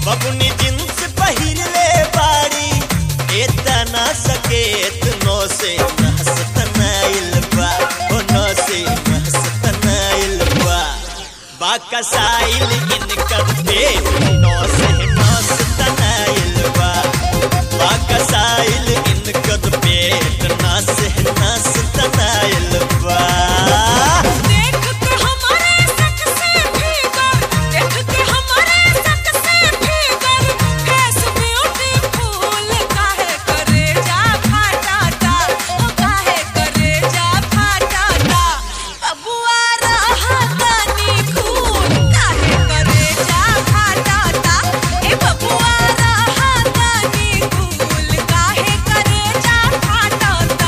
बबुनी जींस पहिरले बाड़ी एतना सकेत नो से नहसतनाइल बा ओ नो से नहसतनाइल बा बाकसाइल इनकर पेट नो से नहसतनाइल बा बाकसाइल इनकर पेट ना से नहसतनाइल बा देख के हमारे सक से भीतर देख के हमारे सक से भीतर फेस ब्यूटीफुल काहे करे जा फाटाता ओ काहे करे जा फाटाता बबुआ रहा तनी खून काहे करे जा फाटाता ए बबुआ रहा तनी खून काहे करे जा फाटाता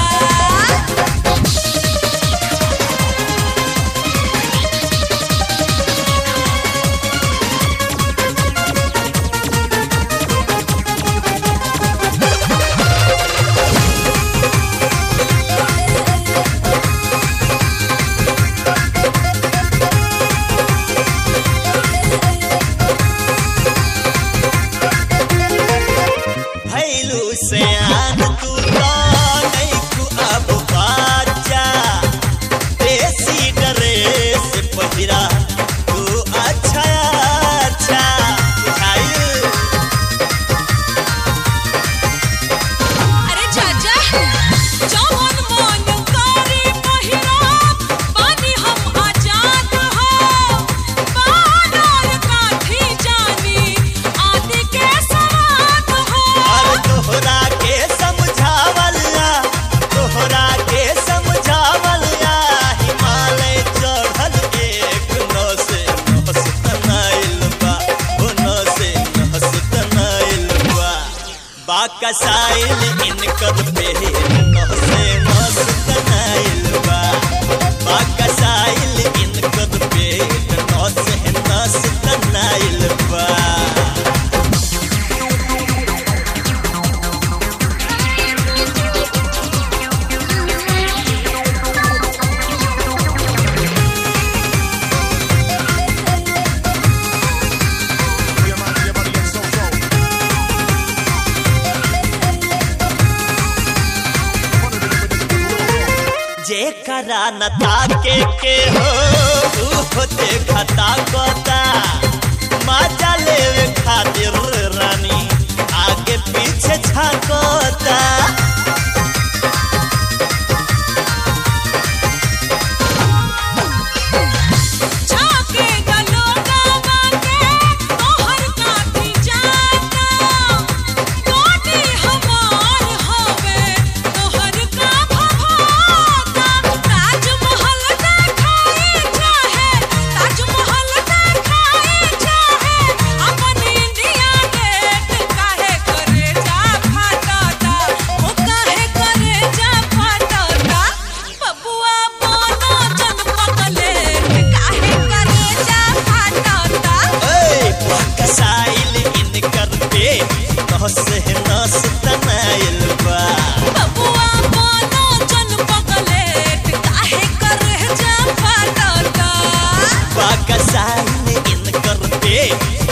भैलू से आन तू तो नहीं तू अब बाजा देसी ड्रेस पहिरा तू अच्छा अच्छा बुझाइल अरे चाचा जवन मन करे पहिराब बानी हम आजाद हो बानर काठी जानी आदि के सवाद हो और तोहरा के समझावला तोहरा के समझावला हिमालय चढ़ल एक नस नहसतनाइल बा ओ नस नहसतनाइल बा बाकसाइल इनकर पे नहसे मस्तनाइल बा बाकसाइल इनकर पे नहसे नहसतनाइल बा जेकरा न ताके के हो ऊ देखता कोता मजा लेवे खातिर रानी आगे पीछे झाकोता झाके गलोगा बाके तोहर काठी जाता कोटी हमार हवे तोहर का भभाता ताजमहल देखाई चाहे ताजमहल देखाई चाहे अपन इंडिया गेट काहे करे जा फाटाता ओ काहे करे जा फाटाता बबुआ बोनो जन पगले काहे करे जा फाटाता ए बाकसाइल इनकर पे नहसे नहसतनाइल बा बबुआ बोनो जन पगले काहे करे जा फाटाता बाकसाइल इनकर पे